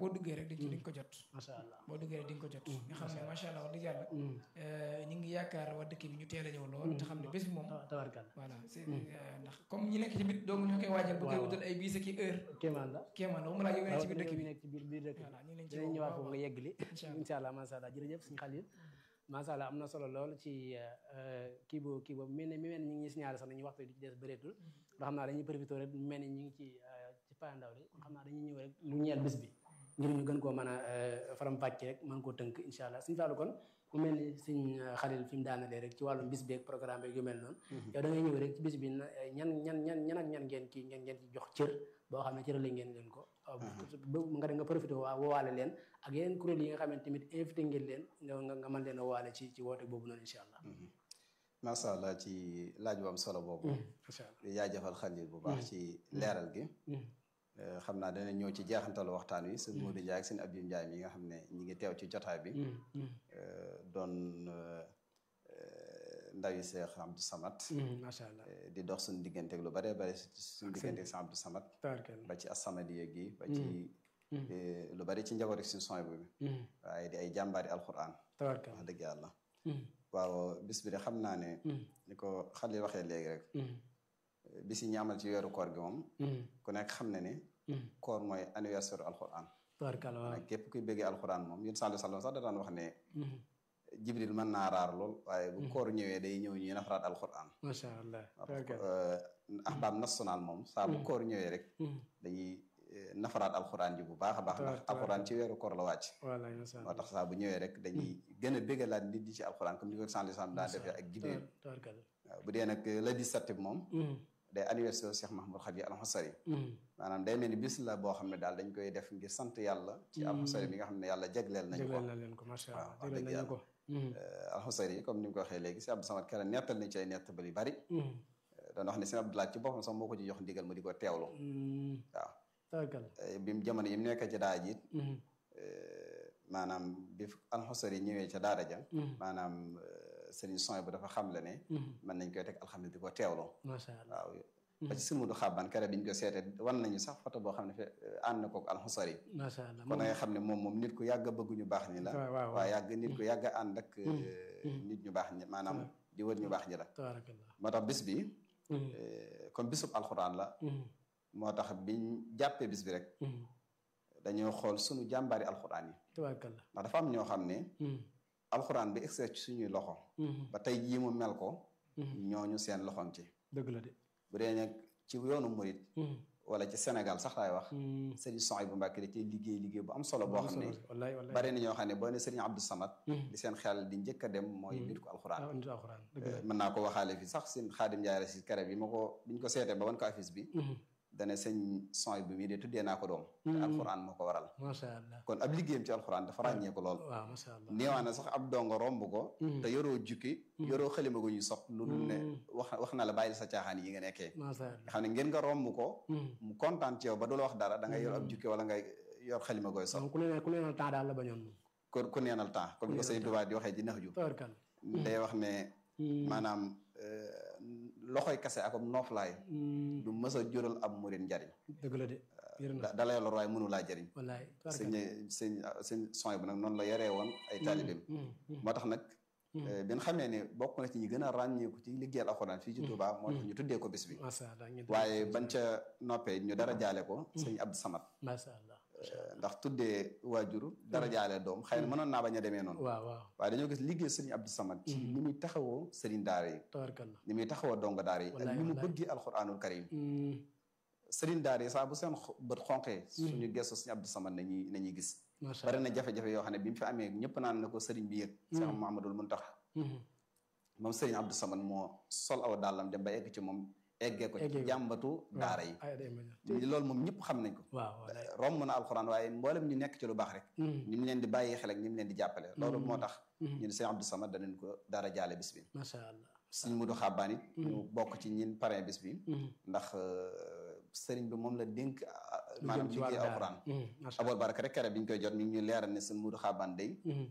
duggee rek di di nga ko jot macha allah boo duggee rek di nga ko jot nga xam ne macha allah wax dëgg yàlla ñu ngi yaakaar waa dëkk bi ñu teel a ñëw lool te xam ne bés bi moom tabarkal voilà c'est ndax comme ñi nekk ci biir dong ñoo koy waajal bu koy wutal ay bis ak i heure kéemaan la kéemaan la mu laa yow nekk ci biir dëkk bi nekk ci biir biir dëkk voilà ñu ngi leen ci dinañ woo ñëwaat bu foofu baax nga yeggali Incha allah. incha allah macha allah jërëjëf suñu xalil macha allah am na solo lool ci kii boobu kii boobu mel ne mi mel ni ñu ngi signalé sax nañu waxtu di ci des bëreetul ndax xam naa dañuy profité rek mu mel ni ñu ngi ci ci payandaw li kon xam naa dañuy ñëw rek lu ñeel bis bi ngir ñu gën koo mën a faram fàcce rek mën koo tënk incha allah suñu fàllu kon mu mel ni suñ xalil fi mu daanalee rek ci wàllum bis beeg programme beeg yu mel noonu yow da ngay ñëw rek ci bis bi na ñan ñan ñan ñan ak ñan ngeen kii ngeen ngeen ci jox cër boo xam ne cër la ngeen leen ko ba nga nga profité waa woowaale leen ak yeneen kuréel yi nga xamante tamit invité ngeen leen nga nga nga mën leen a waale ci ci woote boobu noonu incha allah macha allah ci laaj bu am solo boobu incha allah di jaajëfal xalil bu baax ci leeral gi xam naa dana ñëw ci jeexantalu waxtaan wi sëñ Modou Ndiaye ak sëñ Abdou Ndiaye mi nga xam ne ñi ngi teew ci jotaay bi doon ndawi Seex Abdou Samad macha allah di dox suñu digganteeg lu bare bare suñu digganteeg Seex Abdou Samad tabarkal ba ci As-Samadiyya gi ba ci lu bari ci njaboot suñu son bi waaye di ay jàmbaari alxuraan tabarkal wax dëgg yàlla waaw bis bi de xam naa ne ni ko Xalil waxee léegi rek bis yi ñu amal ci weeru koor gi moom ku nekk xam ne ne koor mooy anniversaire alxuraan tabarkal waaw nag képp kuy bëggee alxuraan moom yéen sallallahu alayhi wasallam sax da daan wax ne jibril mën naa raar lool waaye bu koor ñëwee day ñëw ñuy nafaraat alxuraan macha allah tabarkal ahbaab national moom saa bu koor ñëwee rek dañuy nafaraat alxuraan ji bu baax a baax ndax alxuraan ci weeru koor la wàcc wallaay macha moo allah tax saa bu ñëwee rek dañuy gën a bëggalaat nit ñi ci alxuraan comme ni ko sallallahu alayhi wasallam daan defee ak jibril tabarkal waaw bu dee nag le 17 bi moom day anniversaire Cheikh Mahmoud Khadi Al-Husari maanaam day mel ni bis la boo xam ne daal dañ koy def ngir sant yàlla ci Al-Husari bi nga xam ne yàlla jagleel nañu ko jagleel na leen ko macha allah waaw wax jagleel dëgg nañu ko Al-Husari comme ni mu ko waxee léegi si Abdou Samad Kara nettal nañ ci ay nettal yu bari doon wax ne si Abdoulaye ci boppam sax moo ko ci jox ndigal mu di ko teewlu waaw tabarkal bi mu jamono yi mu nekk ci daa jiit maanaam bi Al-Husari ñëwee ca daara ja maanaam sëriñ son bu dafa xam le ne mën nañ koy teg alxames di ko teewlu macha allah waaw ba ci sëmudu xaban kare bi ñu ko seetee wan nañu sax photo boo xam ne fe ànd na kook Al-Husari macha allah kon nga xam ne moom moom nit ku yàgg a bëgg ñu baax ñi la waaw waaw waaye yàgg nit ku yàgg a ànd ak nit ñu baax ñi maanaam di wër ñu baax ñi la tabarakallah moo tax bis bi comme bisub alxuraan la moo tax biñ jàppee bis bi rek dañoo xool suñu jàmbaari alxuraan yi tabarakallah ndax dafa am ñoo xam ne alxuraan bi egsi ci suñuy loxo ba tey jii mu mel ko ñooñu seen loxoom ci dëgg la de bu dee nag ci yoonu murit wala ci Sénégal sax laay wax Serigne Souhaïbou Mbacké da cee liggéey liggéey bu am solo boo xam ne wallaay wallaay bari na ñoo xam ne boo ne Serigne Abdou Samad di seen xel di njëkk a dem mooy nit ko alxuraan ah nit alxuraan dëgg la mën naa ko waxaale fi sax seen xaadim njaay si kare bi ma ko biñ ko seetee ba wan ko affiche bi dane sëñ Souhaïbou mii de tuddee naa ko doom te alxuraan moo ko waral macha allah kon ab liggéeyam ci alxuraan dafa ràññee ko lool waaw macha allah néewaa na sax ab dongo romb ko te yoroo jukki yoroo xalima gu ñu sopp lu dul ne wax wax na la bàyyi sa caaxaan yi nga nekkee macha allah nga xam ne ngeen nga romb ko mu kontaan ci yow ba du la wax dara da ngay yor ab jukki wala ngay yor xalima gooy sopp ku ne ku neenal temps daal la bañoon moom ku ku neenal temps comme ko sëñ Tuubaa di waxee ci nax ju tabarkal day wax ne maanaam loxoy kase ak nooflaay du mës a jural ab murit njariñ dëgg la de yërëm na da da lay lor waaye mënu laa jariñ wallaay sëñ sëñ sëñ son bu nag noonu la yaree woon ay taalibeem moo tax nag bi nga xamee ne bokk na ci ñi gën a ràññeeku ci liggéeyal alxuraan fii ci Touba moo tax ñu tuddee ko bis bi macha allah ñu waaye bañ ca noppee ñu dara jaale ko sëñ Abdou Samad macha allah ndax tuddee waajur dara jaale doom xëy na mënoon naa bañ a demee noonu waaw waaw waaye dañoo gis liggéey sëriñ Abdou Samad ci ni muy taxawoo sëriñ daara yi tabarkal ni muy taxawoo donga daara yi ak Wallaay, ni mu wallaay. bëggee alxuraanul karim sëriñ daara yi saa bu seen xo- bët xonqee suñu gestu sëriñ Abdou Samad nañuy nañuy gis macha bari allah na jafe-jafe yoo xam ne bi mu fi amee ñëpp naan na ko sëriñ bi yëg Cheikh Mouhamadoul Mountakha moom sëriñ Abdou Samad moo sol aw dàllam dem ba egg ci moom eggee ko Eggee ci ko. jàmbatu daara yi ay day ma loolu moom ñëpp xam nañ ko waaw wallaay romb na alxuraan waaye mboolem ñu nekk ci lu baax rek ni mu leen di bàyyi xel ak ni mu leen di jàppale loolu moo tax ñu ne sëriñ Abdou Samad danañ ko dara jaale bis bi macha allah sëriñ Mudu Xabbaan it ñu bokk ci ñin parrain bis bi ndax sëriñ bi moom la dénk maanaam ci wàllu liggéey daara. alxuraan macha abol baraka rek kere bi ñu koy jot mi ngi ñu leeral ne sëriñ Mudu Xabbaan day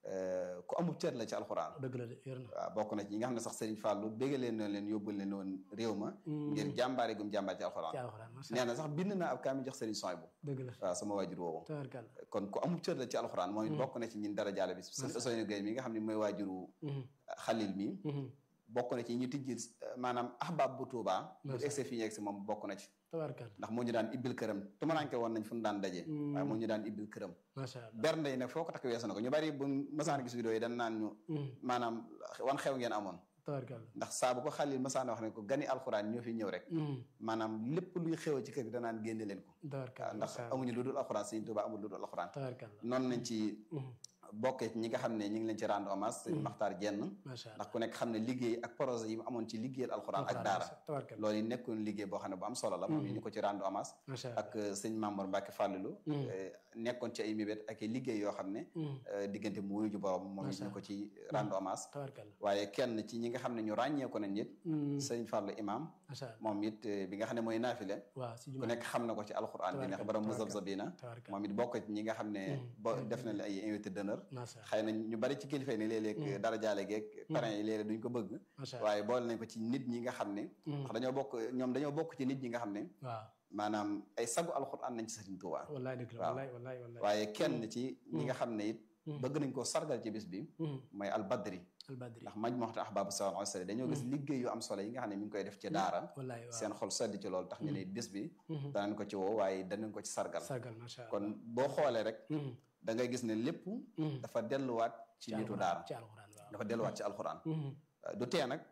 ku amub cër la ci alxuraan dëgg la de yor na waaw bokk na ci ñi nga xam ne sax Serigne Fallou bégga leen noonu leen yóbbul leen woon réew ma ngir jàmbaare gum jàmbaar ci alxuraan ci alxuraan macha nee na sax bind na ab kaami jox Serigne Soy bu dëgg la waaw sama waajur woowu tabarkàlla kon ku amub cër la ci alxuraan moom it bokk na ci ñin dara jaale bis Serigne Ousseynou Gueye mi nga xam ne mooy waajuru Xalil mi bokk na ci ñu tijji maanaam ahbab bu Tuubaa bu egsi fi ñu egsi moom bokk na ci tabarkàlla ndax moo ñu daan ibbil këram tumaranke woon nañ fu ñu daan daje waaye moo ñu daan ibbil këram macha allah bernde yi nag foo ko takk weesu na ko ñu bari bu masaan gis vidéo yi dañ naan ñu maanaam wan xew ngeen amoon tabarkàlla ndax saa bu ko xalil masaan wax ne ko gani alxuraan ñoo fi ñëw rek maanaam lépp luy xew ci kër gi danaan génne leen ko tabarkàlla ndax amuñu lu dul alxuraan Sëriñ Tuubaa amul lu dul alxuraan tabarkàlla noonu nañ ci bokkee ci ñi nga xam ne ñi ngi leen ci rendre hommage sëñ Maxtaar Jenn macha allah ndax ku nekk xam ne liggéey ak projet yi mu amoon ci liggéeyal alxuraan ak daara tabarkàlla loolu yi nekkoon liggéey boo xam ne bu am solo la moom ñu ko ci rendre hommage macha allah ak sëñ Mamour Mbacke Fallilou nekkoon ci ay mébét ak i liggéey yoo xam ne diggante mu wuyu ju borom moom it ñu ko ci rendre hommage tabarkàlla waaye kenn ci ñi nga xam ne ñu ràññee ko nañ nit sëñ Fallou imam macha allah moom it bi nga xam ne mooy naafile waaw si ku jumaa nekk xam na ko ci alxuraan bi neex borom Muzabzabina tabarkàlla moom it bokk ci ñi nga xam ne bo def na ay invité d'honneur macha xëy na ñu bari ci kilifa yi ne léeg-léeg dara jaale geeg parrain yi léeg-léeg duñ ko bëgg macha allah waaye boole nañ ko ci nit ñi nga xam ne ndax dañoo bokk ñoom dañoo bokk ci nit ñi nga xam ne waaw maanaam ay sagu alxuraan nañ ci Sëriñ Tuubaa wallaay dëgg la waaw. wallaay wallaay wallaay waaye kenn ci ñi nga xam ne it bëgg nañ koo sargal ci bis bi mooy albadri albadri ndax maj moxta ahbaabu sawal ansari dañoo gis liggéey yu am solo yi nga xam ne mi ngi koy def ci daara wallaay waaw seen xol sedd ci loolu tax ñu ne bis bi danañ ko ci woo waaye danañ ko ci sargal sargal macha allah kon boo xoolee rek da ngay gis ne lépp dafa delluwaat ci nitu daara ci alxuraan waaw dafa delluwaat ci alxuraan du tee nag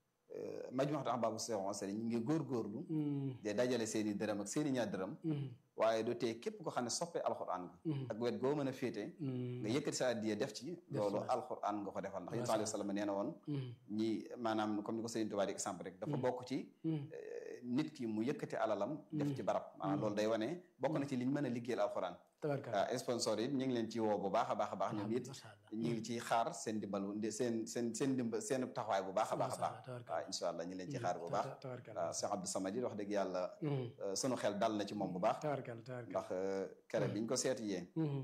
maj moxta ahbaabu sawal ansari ñu ngi góorgóorlu de dajale seen i dërëm ak seen i ñaar dërëm waaye du tee képp ko xam ne soppee alxuraan nga ak wet goo mën a féete nga yëkkati sa addiya def ci loolu alxuraan nga ko defal ndax yonent alayhi salaam nee na woon ñi maanaam comme ni ko Sëriñ Tuubaa di exemple rek dafa bokk ci nit ki mu yëkkati alalam def ci barab maanaam loolu day wane bokk na ci liñ mën a liggéeyal alxuraan tabarkàlla waaw sponsor yi ñu ngi leen ci woo bu baax a baax a baax ñoom it macha allah ñu ngi ci xaar seen dimbalu seen seen seen dimba seen taxawaay bu baax a baax a baax tabarkàlla waaw incha allah ñu ngi leen ci xaar bu baax tabarkàlla waaw Cheikh Abdou Samad it wax dëgg yàlla sunu xel dal na ci moom bu baax tabarkàlla tabarkàlla ndax kere biñ ko seeti yee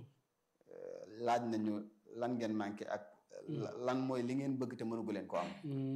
laaj nañu lan ngeen manqué ak lan mooy li ngeen bëgg te mënugu leen ko am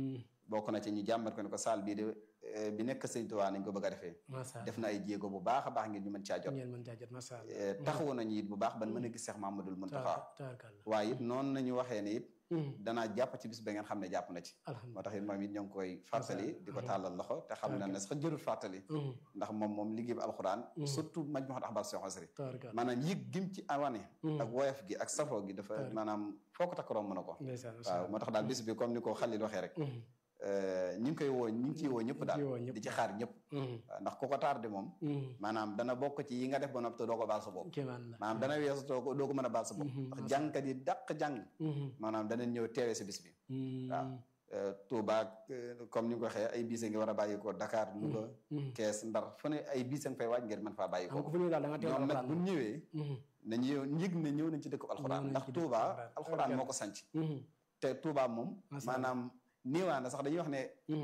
bokk na ci ñu jàmbat ko ne ko saal bii de bi nekk Sëñ Tuubaa nañ ko bëgg a defee macha allah def na ay jéego bu baax a baax ngir ñu mën caa jot ngeen mën caa jot macha allah taxawu nañu it bu baax ban mën a gis Cheikh Mamadou Mountakha tabarkàlla waaye it noonu nañu waxee ne it danaa jàpp ci bis ba ngeen xam ne jàpp na ci moo alhamdulilah tax it moom it ñoo ngi koy fàttali di ko tàllal loxo te xam na ne sax jërul fàttali ndax moom moom liggéey bi alxuraan surtout maj ma ahbab Cheikh Asri tabarkàlla maanaam yëg gim ci awane ak woyof gi ak safoo gi dafa maanaam foo ko takk romb na ko ndeysaan macha waaw allah moo tax daal bis bi comme ni ko Xalil waxee rek ñi ngi koy woo ñi ngi ciy woo ñëpp daal woo ñëpp di ci xaar ñëpp waaw ndax ku ko tardé moom maanaam dana bokk ci yi nga def ba noppi te doo ko baal sa bopp kéemaan la maanaam dana weesu doo ko doo ko mën a baal sa bopp ndax jàngkat yi dàq jàng maanaam dana ñëw teewee si bis bi waaw Touba comme ni nga ko waxee ay biise ngi war a bàyyi ko Dakar Louga Kees Ndar fu ne ay biise nga fay waaj ngir mën faa bàyyi ko xam ko fu ñëw daal da nga teew ñoom nag alxuraan bu ñëwee nañu njëg ne ñëw nañ ci dëkk alxuraan Ñëw nañ ndax ci dëkku Touba alxuraan. alxuraan moo ko sanc te Touba moom Macha Allah. maanaam néewaa na sax dañuy wax ne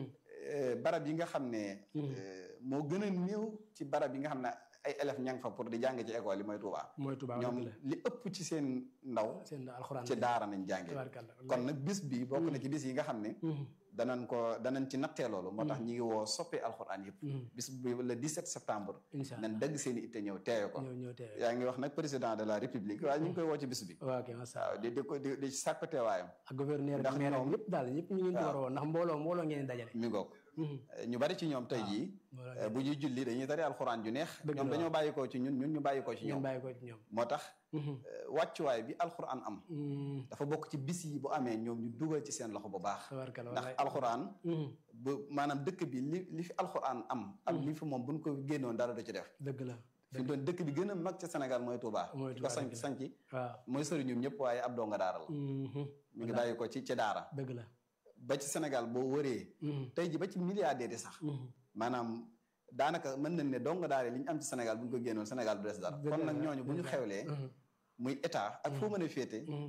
eh, barab yi nga xam ne eh, moo gën a néew ci barab yi nga xam ne ay élèves ña nga fa pour di jàng ci école yi mooy Touba mooy Tuubaa ñoom dëgg la li ëpp ci seen ndaw seen alxuraan ci daara nañ jànge tabarkàlla kon nag bis bi bokk na ci bis yi nga xam ne danañ ko danañ ci nattee loolu moo tax ñi ngi woo soppee alxuraan yëpp bis bi le 17 septembre incha nañ allah dëgg seen i itte ñëw teewe ko ñëw ñëw teewe yaa ngi wax nag président de la république waaye ñu ngi koy woo ci bis bi waaw ok macha allah waaw di di ko di di sàkku teewaayam ak gouverneur ndax ak maire ñoom- ñëpp daal ñëpp ñu ngi leen ci war a woo ndax mbooloo mbooloo ngeen di dajale mi ngoog ñu bari ci ñoom tey jii mbooloo eh, bu ñuy julli dañuy tari alxuraan ju neex Dëgg ñoom la dañoo bàyyi ko ci ñun ñun ñu bàyyi ko ci ngeen ñoom bàyyi ko ci ñoom moo tax eh, wàccuwaay bi alxuraan am dafa bokk ci bis yi bu amee ñoom ñu dugal ci seen loxo bu baax tabarkàlla ndax wallaay alxuraan bu maanaam dëkk bi li li fi alxuraan am ak li fi moom buñ ko génnoon dara du ci def dëgg la fi doon dëkk bi gën a mag ci Sénégal mooy Touba Mooy ki ko Touba, sanc dëgg la. sanc waaw mooy sëriñum ñëpp waaye ab donga daara la mi ngi bàyyi ko ci ci daara dëgg la ba ci Sénégal boo wëree tey ji ba ci milliardaire yi sax maanaam daanaka mën nañ ne donga daara li ñu am ci Sénégal bu ñu ko génnoon Sénégal du des dara Dëgg kon la, nag ñooñu bu ñu dëgg la. xewlee muy état ak foo mën a féete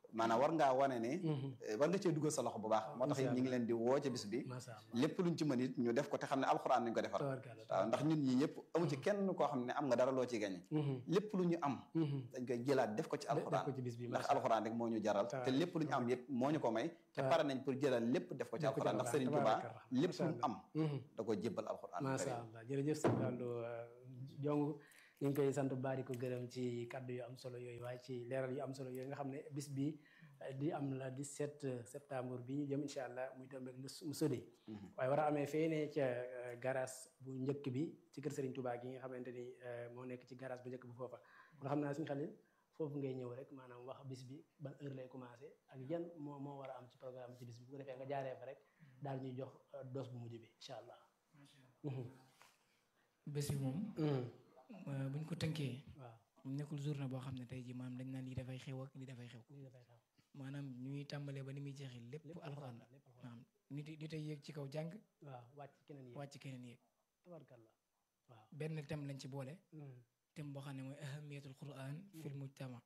maanaam war ngaa wane ne war nga cee dugal sa loxo bu baax moo tax it ñi ngi leen di woo ca bis bi macha allah lépp luñ ci mën it ñu def ko te xam ne alxuraan nañ ko defar tabarkalla waaw ndax ñun ñi ñëpp amu ci kenn koo xam ne am nga dara loo ci gañe lépp lu ñu am dañ koy jëlaat def ko ci def alxuraan ko ci bis bi ndax macha allah alxuraan rek moo ñu jaral te Tabaaraka lépp lu ñu am yëpp moo ñu ko may te Tabaaraka pare nañ pour jëlal lépp def ko ci Def ko ci alxuraan ndax alxuraan, Serigne Touba tabaaraka lépp macha lu mu am Mhm. da ko jébbal alxuraan macha allah jërëjëf sëñ Fallou jong ñu ngi koy sant baari ko gërëm ci kaddu yu am solo yooyu waaye ci leeral yu am solo yooyu nga xam ne bis bi eh, di am la 17 septembre bi ñu jëm incha allah muy tombeeg lu mu sodi waaye war a amee fee ne ca eh, garage bu njëkk bi ci kër Serigne Touba gi nga xamante ni eh, moo nekk ci garage bu njëkk bu foofa kon xam naa suñu xalil foofu ngay ñëw rek maanaam wax bis bi ban heure lay commencé ak yan moo moo war a am ci programme ci bis bi bu ko defee nga jaaree fa rek daal ñuy jox eh, dose bu mujj bi incha allah. bés bi moom euh, buñ ko tënkee waaw nekkul journée boo xam ne tey ji maanaam dañ naan lii dafay xew ak lii dafay xew lii dafay xew maanaam ñuy tàmbalee ba ni muy jeexee lépp lépp alxuraan la lépp alxuraan maanaam nit yi nit ay yéeg ci kaw jàng waaw wàcc keneen yi wàcc keneen yéeg tabarkalla waaw benn thème lañ ci boole thème boo xam ne mooy ahamiyatul quran fil mujtama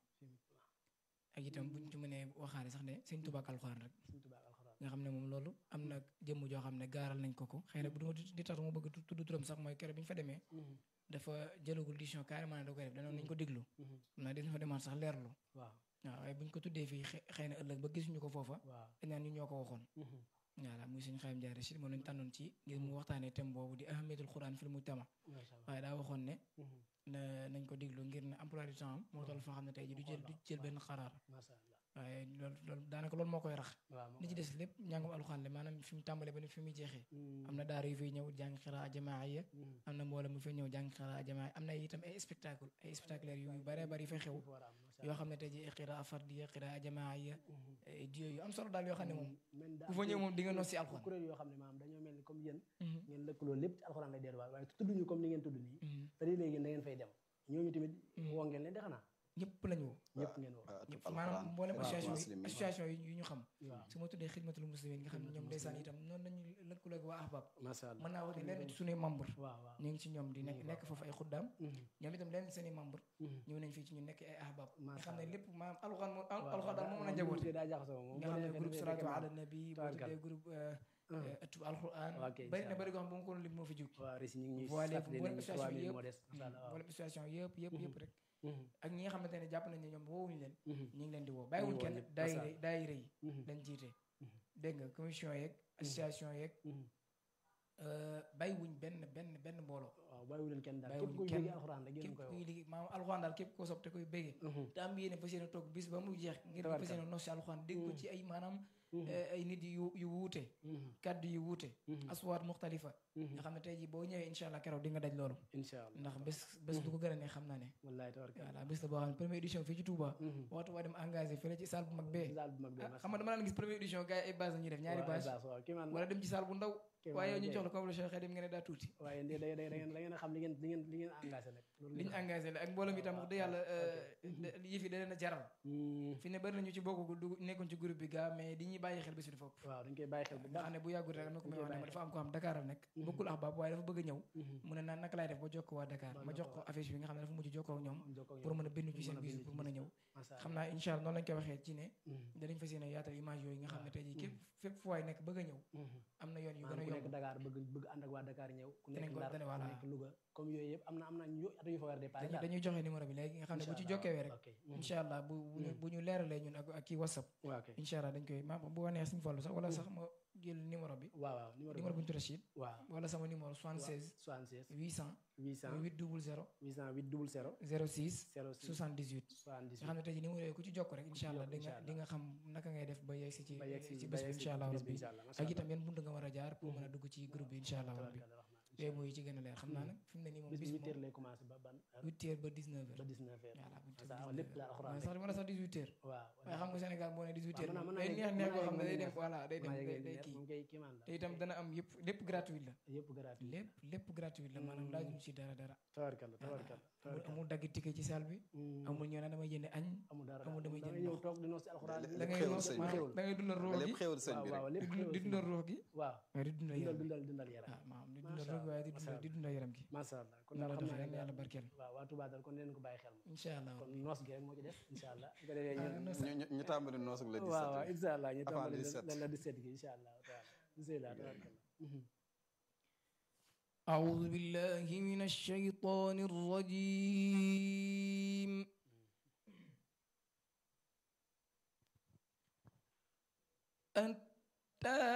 ak itam buñ ci mënee waxaale sax ne sëñ Tuubaa ak alxuraan rek suñ tubaab alxuraan nga xam ne moom loolu am na jëmm joo xam ne gaaral nañ ko ko xëy na bu duma di tax mu bëgg tu- tudd turam sax mooy keroog bi ñu fa demee dafa jëlagul décision carrément ne da koy def danoon nañ ko déglu xam naa dina fa demaat sax leerlu waaw waaw waaye buñ ko tuddee fii xe- xëy na ëllëg ba gisuñu ko foofa waaw dañ naan ñu ñoo ko waxoon voilà muy suñu xayam jaare si moom lañ tànnoon ci ngir mu waxtaanee thème boobu di ahamiyatul quran fil mujtama macha allah waaye daa waxoon ne na nañ ko déglu ngir ne emploi du temps am moo toll foo xam ne tey ji du jël du jël benn xaraar macha allah waaye loolu loolu daanaka loolu moo koy rax waaw li ci des lépp njàngum alxuraan la maanaam fi mu tàmbalee ba ni fi muy jeexee am na daara yu fiy ñëw jàng xiraa jamaaya am na mbooloo mu fiy ñëw jàng xiraa jamaaya am na itam ay spectacle ay spectaculaire yu bare bari yu fay xew war a am macha yoo xam ne tey ji xiraa fardiya xiraa jamaaya ay diyo yu am solo daal yoo xam ne moom men da ku fa ñëw moom di nga nos si alxuraan kuréel yoo xam ne maanaam dañoo mel ni comme yéen Mhm. ngeen lëkkaloo lépp ci alxuraan lay delluwaat waaye tudduñu comme ni ngeen tudd nii Mhm. te di léegi da ngeen fay dem ñooñu tamit woo ngeen leen de xanaa ñëpp lañu woo ñëpp ngeen woo ñëpp maanaam mboolem waaw, association muslim yi yi. association yi yu ñu xam waaw su ma tuddee xidmatul muslimin nga xam ne ñoom ndeysaan itam noonu lañu lëkkaloo ak waa ahbab macha allah mën naa wax ne lenn ci suñuy membre waaw waaw ñu ngi ci ñoom di nekk nekk foofu ay xuddaam Mhm. ñoom itam lenn seen i membre Mhm. ñëw nañ fii ci ñu nekk ay ahbab nga Macha xam ne Allah. lépp maanaam alxuraan moom waaw alxuraan daal moo mën a moom njaboote daa jaxasoo moom nga xam ne groupe salatu ala nabi boo Tabarkalla. tuddee groupe ëttu alxuraan ok, bari na incha bari goo xam bu ma ko doon lim moo fi jóg waaw rési ñu ngi ñuy Voilé fàttali mboolem nañu association 3000 yëpp. moo des macha allah waaw wala association yëpp yëpp yëpp rek Mhm. ak ñi nga xamante ne jàpp nañ ne ñoom woowuñu leen Mhm. ñu ngi leen di woo bàyyiwuñ woo kenn ñëpp, daayira macha Allah. daayira yi Mhm. lañ jiite Mhm. dégg nga commission yeeg association yeeg Mhm. euh, bàyyiwuñ benn benn benn mbooloo waaw bàyyiwu leen kenn daal képp bàyyiwuñ kuy kenn. bëgg alxuraan rek yéen képp koy kuy woo liggéey maanaam alxuraan daal képp koo sopp te koy béggee Mhm. te am yéene fas yéene toog bis ba mu jeex ngir Tabarkalla. fas yéene nos si alxuraan dégg ko ci ay maanaam Mhm. eh, ay nit yu yu wuute Mhm. kaddu yu wuute Mhm. aswaat muxtalifa Mhm. nga xam ne tey ji boo ñëwee incha allah keroog di nga daj loolu incha allah ndax bés bés du ko gën a ne xam naa ne wallaay tabarkalla voilà bés la boo xam ne première édition fii ci Touba Mhm. waxtu waa dem engagé fële ci salle bu mag bee daal bu mag bi ah xam nga dama daan gis première édition gars yi ay base la ñuy def ñaari base waaw kii man wala dem ci salle bu ndaw kii man waaye yow ñu kay. jox la ko la Cheikh dem nga ne daa tuuti waaye da da da ngeen da ngeen a xam li ngeen li ngeen li ngeen engagé nag loolu li ñu engagé la ak mbooloo mi tam wax dëgg yàlla yëf yi da leen a jaral Mhm. fi ne bari nañu ci bokk dugg nekkoon ci groupe bi gaa mais di ñuy bàyyi xel bés bi dafa ëpp waaw dañ koy bàyyi xel bu nga baax xam ne bu yàggul rek am na ko may wax ne ma dafa am ko xam Dakar am nekk Mhm. bokkul ahbab waaye dafa bëgg a ñëw Mhm. mu ne naan naka laay def ba jokkoo waa Dakar Ba ma jox ko jokkoo. affiche bi nga xam ne dafa mujj jokkoo ak ñoom jokkoo ak pour ñoom. mën a bindu ci Pour seen mën a bis bindu pour ci mën a bis. ñëw Macha xam Allah. naa incha allah noonu lañ koy waxee ci ne Mhm. danañ fas yéene yaatal image yooyu nga xam ne waaw. tey jii képp fépp fu waay nekk bëgg a ñëw Mhm. am na yoon yu gën a maanaam ku nekk yomb Dakar bëgg bëgg ànd ak waa Dakar ñëw ku Dinañ nekk ko- Ndar dana- ku voilà. nekk Louga comme yooyu yëpp am na am na ñu at yu fa war a dépassé dañuy dañuy joxe numéro bi léegi nga xam ne bu ci jokkewee rek incha allah bu bu ñu bu ñu leeralee ñun ak ak kii whatsapp waaw ok incha allah dañ koy ma bu wanee suñu fallu sax wala sax ma jël numéro bi waaw waaw numéro numéro bu ñu tuddee Chine waaw wala sama numéro 76 76 800 800 8 00 808 00 06 06 78 nga 78 xam ne tey jii numéro yooyu ku ci jokk rek incha allah Jokk, di nga incha allah. di nga xam naka ngay def ba yegg si ci ba yegg si ci ba bés bi yegg si incha allah bis bi rabbi incha allah macha ak allah itam yan buntu nga war a jaar pour mën a dugg ci groupe bi incha allah rabbi tabarkalla rahman yooyu mooy ci gën a leer xam naa nag fi mu ne nii moom bis bis bi huit moom heures lay commencé ba ban heure 8 heures ba 19 ba heures 19 heures voilà bu ça lépp daal alxuraan sax wala sax 18 heures waaw waaye xam nga Sénégal boo ne 18 heures mën naa- moom mën day naa neex neex yegg- boo xam ne day mën naa dem yegg- voilà day dem maa day yegg day leer, kii moom kay kiimaan la te itam dana am yëpp lépp gratuit la yëpp gratuit lépp lépp gratuit la maanaam laajuñu ci dara dara tabarkalla voilà tabarkalla amul tabarkalla amul dagg ticket ci salle bi Mm. amul ñoo naan damay jënd añ amul dara amul damay da jënd ngay ñëw ndox. toog di noos ci alxuraan Lépp da ngay xéwal ruux sëñ bi. maanaam da ngay dundal ruux gi lépp xéwal sëñ waaw bi waaw rek lépp di xéwal di sëñ dundal bi. ruux gi waaw waaye di dundal dundal yaram dundal dundal yaram ah maanaam di macha dundal rek waaye di dundal di dundal yaram gi macha allah kon noonu daal la xam doxee naa yàlla ne barkeel waaw waa Touba daal kon leen ko bàyyi xel incha allah kon noos gi rek moo ci des incha allah bu ko defee Ah, ñun noos. ñu ñu ñu tàmbali noosu la waaw waaw incha allah ñu Avant tàmbali le 17. la la 17 gi incha allah taala bismillah tabaarakallah أعوذ بالله من الشيطان الرجيم أنت